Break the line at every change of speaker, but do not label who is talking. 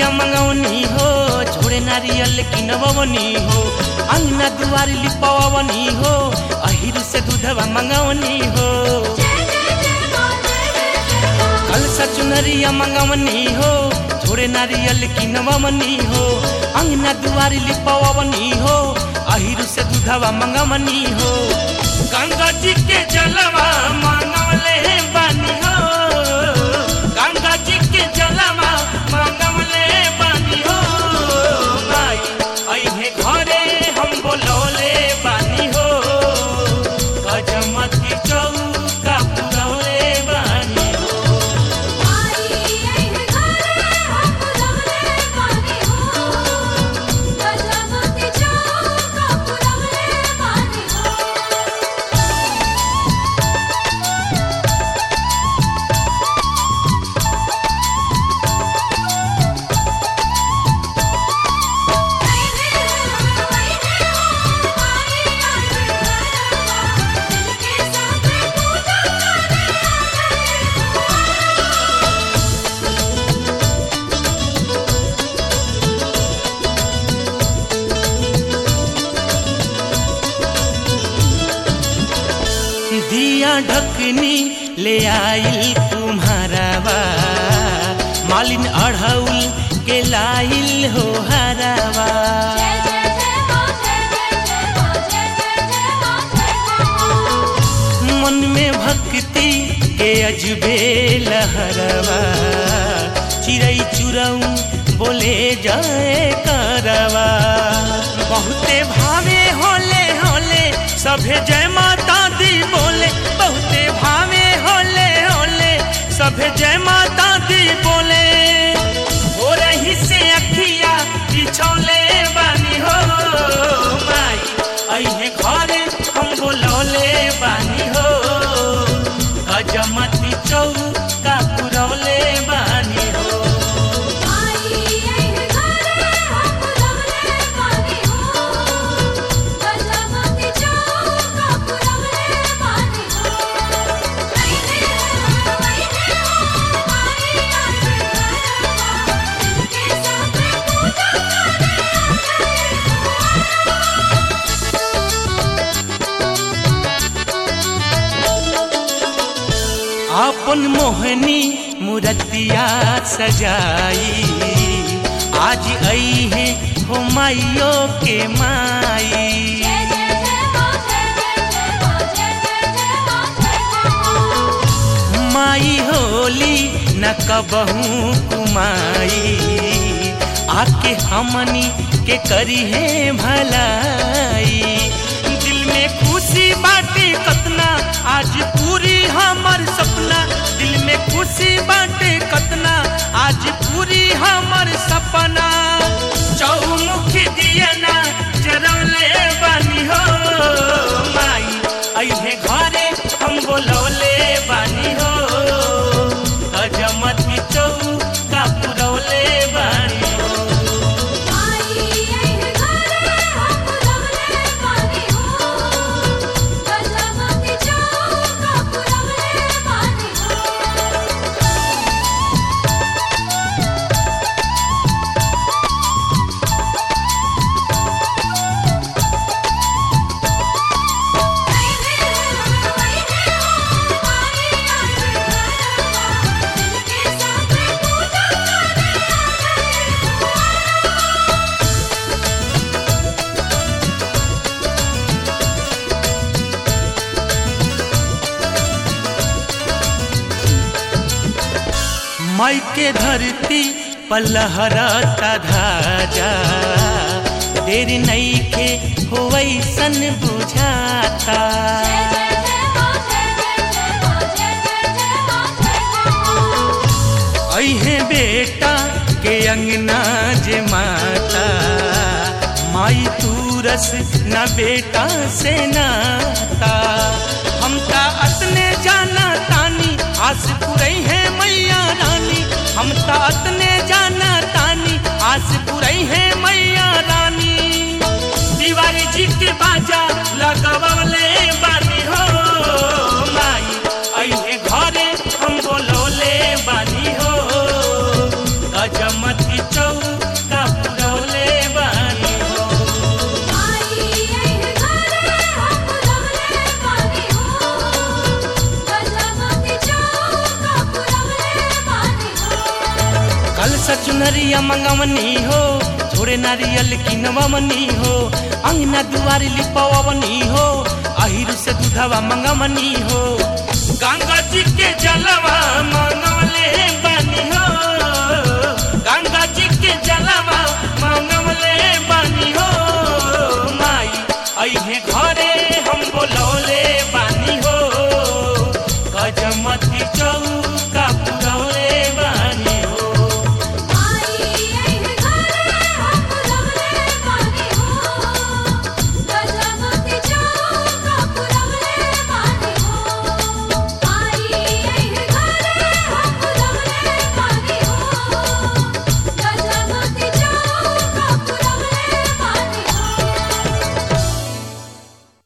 चुनरिया मंगवनी हो छोड़े नारियल किनवनी हो अंगना दुआरी लिपवनी हो अहिर से दूधवा मंगवनी हो कलसा चुनरिया मंगवनी हो छोड़े नारियल किनवनी हो अंगना दुआरी लिपवनी हो अहिर से दूधवा मंगवनी हो गंगा जी के जलवा मंगवले बानी हो गंगा जी के जलवा मंगवले बानी हो भाई अइहे घरे हम बोलौले बानी हो गजमती चौका पुरौले बानी हो दिया ढकनी ले आइल तुम्हारा बा मालिन अढ़ौल के लाइल हो हरावा मन में भक्ति के अजबे लहरवा चिड़ै चुरऊ बोले जाए करवा बहुते भावे होले होले सभे जय माता दी बोले बहुते भावे होले होले सभे जय माता दी बोले हो रही से अखिया बिछौले बानी हो माई अइहे घरे हम बोलौले बानी हो गजमती चौका पुरौले बानी हो अपन मोहनी मूर्तिया सजाई आज आई है हो माइयो के माई माई होली न कबहू कुमाई आके हमनी के करी है भलाई दिल में खुशी बाटे कतना आज पूरी हमर सपना दिल में खुशी बाटे कतना आज पूरी हमर सपना चौमुखी दिया ना जरौले बानी हो माई अइहे घरे हम बोलौले बानी हो अजमती चौका पुरौले बानी हो माई के धरती पलहरता धाजा देर नहीं के हो वैसन बुझाता अहे बेटा के अंगना जे माता माई तूरस न बेटा से नाता हम ता अतने जाना तानी आस पुरई है मैया रानी हम ता अतने जाना तानी आस पुरई है मैया रानी तिवारी जी के बाजा लगवले बानी हो माई अहे घरे हम बोलौले बानी हो गजमती चौ सा चुनरिया मंगवनी हो थोड़े नारियल किनवनी हो अंगना दुआरी लिपवनी हो अहिर से दूधवा मंगवनी हो गंगा जी के जलवा मंगवले बानी हो गंगा जी के जलवा मंगवले बानी हो